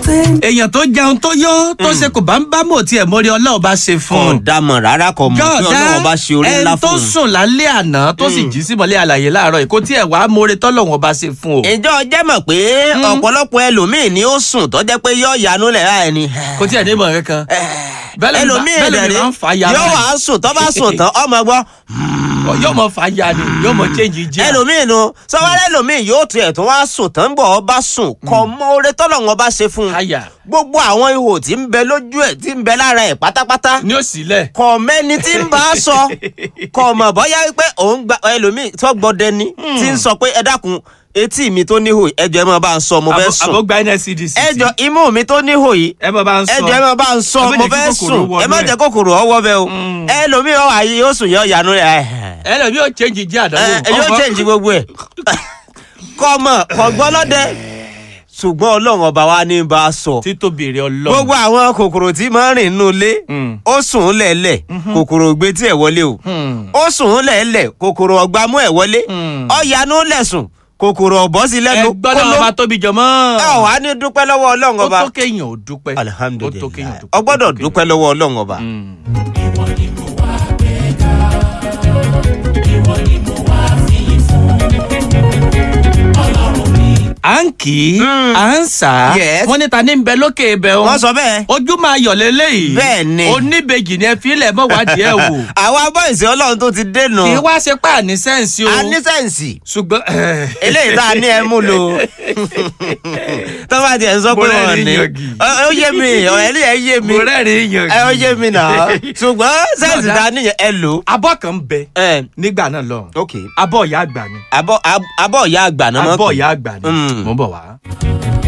same. èèyàn tó jẹun tó yó tó ṣe kò bá ń bá mọ̀ tí ẹ̀ mọ́rí ọlọ́run bá ṣe fún kò un. dámọ̀ rárá kò mọ̀ pé ọlọ́run bá ṣe orí ńlá ẹni tó fún un. sùn lálẹ́ àná tó sì jí símọ́lé àlàyé láàárọ̀ èkó tí ẹ̀ wá mọ́re tọ́lọ́run ọba ṣe fún o. ìjọ jẹ́ mọ̀ pé ọ̀pọ̀lọpọ̀ ẹlòmíì ni ó sùn tó jẹ́ pé yóò yanú lẹ̀ láì ní. kò tí ẹ̀ ní ìmọ̀ kankan. bẹ́ẹ̀ lómi ẹlòmíì bá- bẹ́ẹ̀ lómi ẹ̀dẹ̀rẹ̀ máa ń fa ya yóò báyìí. wá sùn tó bá sùn tán ọmọ gbọ́. yóò mọ fa ya ni yóò mọ change jẹ́. ẹlòmíì nu sọwọ́n ẹlòmíì yóò tiẹ̀ tó wá sùn tán bọ̀ ọ bá sùn kọ́ mọ́ oore tọ́lọ́run ọba ṣe fún un. àyà gbogbo àwọn ihò tí ń bẹ lójú ẹ̀ tí ń bẹ lára ẹ̀ pátápátá ni ó sílẹ̀. kọ mẹ́ni tí ń bá a sọ kọ mọ̀ bọ́yá wípé òun gba ẹlòmíì tó gbọ́dẹ ni tí ń sọ pé ẹ dákun etí mi tó níhò yìí, ẹjọ ẹ máa bá ń sọ mo fẹ́ sùn àbó gba nscdc. ẹjọ imú mi tó níhò yìí ẹ mọ bá ń sọ. ẹjọ ẹ máa bá ń sọ Ẹ má mo jẹ́ kí fẹ́ kòkòrò sùn wọnú ẹ má ẹ̀. jẹ́ kòkòrò ọwọ́ bẹ́ẹ̀ o ẹlòmíì ọ̀ àyè yóò sùn yọ ìyanu rẹ̀ ẹ lọ bí ó change jẹ́ àdánwò. ẹ yóò change gbogbo ẹ̀ kọ́ mọ̀ kọ́ gbọ́ lọ́dẹ ṣùgbọ́n ọlọ́run ọba wa ní bá a sọ títóbi rẹ ọlọ́run. gbogbo àwọn kòkòrò tí máa ń rìn nínú ilé Mm. ó sùn ún lẹ̀ẹ́lẹ̀ kòkòrò gbé tí ẹ̀ wọlé o Hmm. ó sùn ún lẹ̀ẹ́lẹ̀ kòkòrò ọ̀gbámú ẹ̀ wọlé Mm. ọ̀yanú lẹ̀sùn kòkòrò ọ̀bọ sí ẹ lẹ́nu gbọ́dọ̀ ọba tóbi jọmọ́. ẹ ò wá ní dúpẹ́ lọ́wọ́ ọlọ́run ó ọba tó kéèyàn ò dúpẹ́. ó tó kéèyàn alihamudulilayi ò dúpẹ́. ọ gbọ́dọ̀ dúpẹ́ lọ́wọ́ ọlọ́run ọba. Hmm. à ń kì í Mm. à ń sà á Yes. wọ́n ní ta ní bẹ lókè ibẹ̀ o wọ́n sọ bẹ́ẹ̀. ojú máa yọ̀ lélẹ́yìí Bẹ́ẹ̀ ni. oníbejì ni ẹ fílẹ̀ mọ́ wádìí ẹ̀ wò àwa bọ́ìsì ọlọ́run tó ti dènà kì í wá ṣe pé àní sẹ́ǹsì o anísẹ̀nsì ṣùgbọ́n eléyìí tá a ní ẹ mú lò tó bá tiẹ̀ ń sọ pé Mo rẹ́rìn-ín wọ́n ní yangì. Ọ- ó yé mi ọ̀rẹ́ ilé ẹ yé mi mo rẹ́rìn-ín yàn ẹ ó yé mi náà ṣùgbọ́n sẹ́ǹsì Bọ̀dá. tá a níyẹn ẹ lò. abọ́ kan ń bẹ ẹ nígbà náà lọ ok abọ́ ìyá àgbà ni abọ́ ab- abọ́ ìyá àgbà náà mọ̀ abọ́ pé. ìyá àgbà ni Mm. mo ń bọ̀ wá.